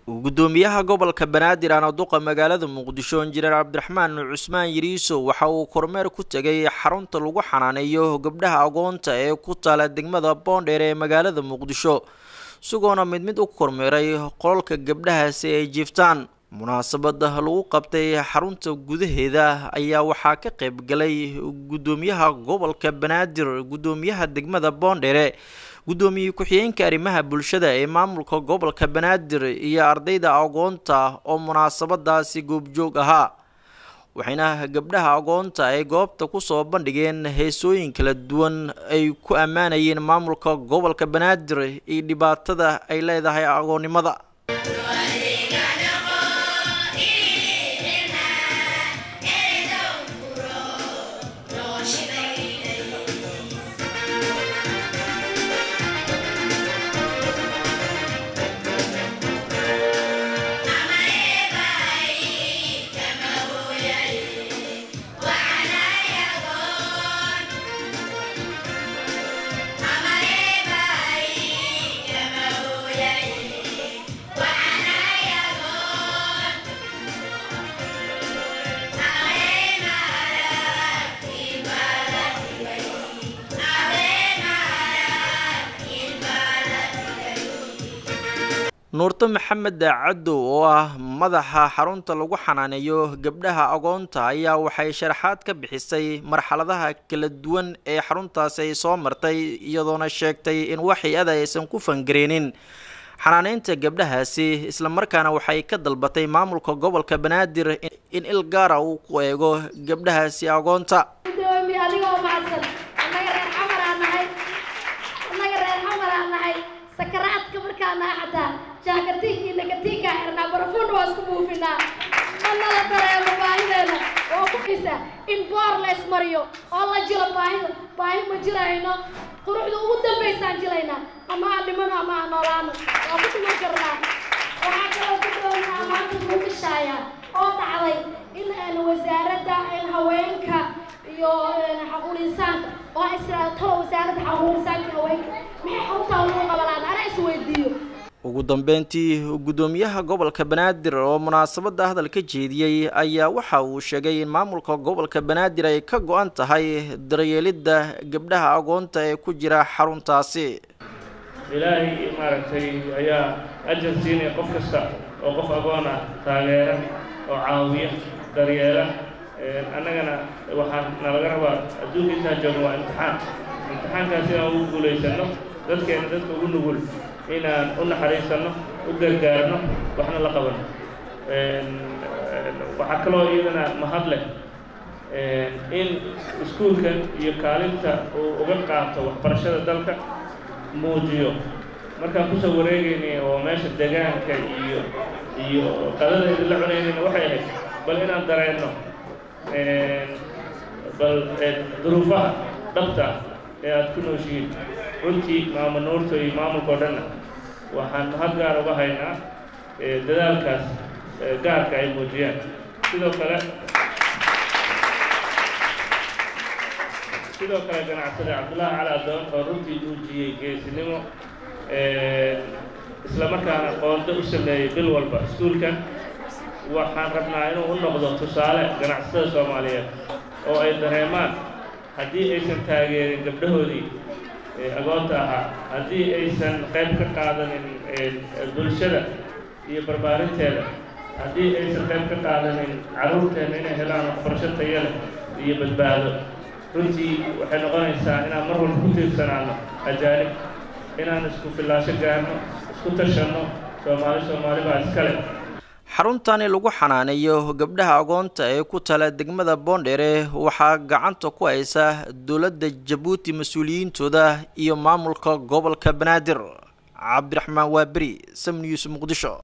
gudoomiyaha gobolka banaadir anaduqa magaalada muqdisho injineer cabdiraxmaan cusmaan yiriiso waxa uu kormeer ku tegay xarunta lagu xanaaneeyo gabdhaha agoonta ee ku taala degmada boondheer ee magaalada muqdisho isagoona mid mid u kormeeray qololka gabdhahaasi ay jiiftaan munaasabada lagu qabtay xarunta gudaheeda ayaa waxaa ka qayb galay gudoomiyaha gobolka banaadir gudoomiyaha degmada boondheere gudoomiye ku-xigeenka arrimaha bulshada ee maamulka gobolka banaadir iyo ardayda agoonta oo munaasabadaasi goobjoog ahaa waxayna gabdhaha agoonta ay goobta kusoo bandhigeen heesooyin kala duwan ay ku ammaanayeen maamulka gobolka banaadir iyo dhibaatada ay leedahay agoonnimada nuurto maxamed caddow oo ah madaxa xarunta lagu xanaaneeyo gabdhaha agoonta ayaa waxay sharaxaad ka bixisay marxaladaha kala duwan ee xaruntaasi ay soo martay iyadoona sheegtay in wax hay-ada aysan ku fangareenin xanaaneynta gabdhahaasi islamarkaana waxay ka dalbatay maamulka gobolka banaadir in il gaara uu ku eego gabdhahaasi agoonta sakaraadka markaana xataa jaakatiinka iyo nakatiinka xirnaa barafuunna waa isku buufinaa mana la dareemo baahideena oo ku xisa in boor la ismariyo oo la jilo baahida baahi ma jirayno quruxda ugu dambaysaan jilaynaa ama aan dhimano ama aan noolaano waa ku dhiman karnaa waxaa kaloo ku doonaa maanta muqishaaya oo dhacday in wasaaradda haweenka iyo xaquul insaanka oo israa talo wasaaradda xaquul insaanka haweenka maxay xaruntaa lagu qabanaan ana isweydiiyo ugu dambeyntii gudoomiyaha gobolka banaadir oo munaasabada hadal ka jeediyey ayaa waxa uu sheegay in maamulka gobolka banaadir ay ka go-an tahay daryeelidda gabdhaha agoonta ee ku jira xaruntaasi ilaahay maaragtay ayaa ajar siinaya qof kasta oo qof agoon ah taageera oo caawiya daryeela annagana waxaa nalaga rabaa adduunka intaan joogno waa imtixaan imtixaankaas inaan ugu guulaysano dadkeena dadka ugu nugul inaan u naxariisanno u gargaarno waxna la qabano waxaa kaloo iyadana mahad leh in iskuulkan iyo kaalinta uu uga qaato waxbarashada dalka muujiyo markaan kusoo wareegaynay oo meesha degaanka iyo iyo qadadeeda la cunaynayna waxay ahayd bal inaan dareenno bal duruufaha dhabta ee aada ku nooshihiin runtii maama nuurta iyo maamulka o dhanna waxaan mahad gaar uga haynaa dadaalkaas gaarka ay muujiyaan sidoo kale sidoo kale ganacsade cabdullaahi cali adoon oo runtii muujiyey geesinimo islamarkaana qoonda u sameeyey bil walba iskuulkan waxaan rabnaa inuu u noqdo tusaale ganacsatada soomaaliyeed oo ay dareemaan haddii aysan taageerin gabdhahoodii agoonta ahaa haddii aysan qayb ka qaadanin bulshada iyo barbaarinteeda haddii aysan qayb ka qaadanin carruurteenna inay helaan waxbarasho taya leh iyo badbaado runtii waxay noqonaysaa inaan mar walba ku tiirsanaano ajaanib inaan isku fillaasho gaarno isku tashanno soomaali soomaali baa iskale xaruntani lagu xanaaneeyo gabdhaha agoonta ee ku tala degmada boondheere waxaa gacanta ku haysa dowladda jabuuti mas-uuliyiintooda iyo maamulka gobolka banaadir cabdiraxmaan waaberi sam news muqdisho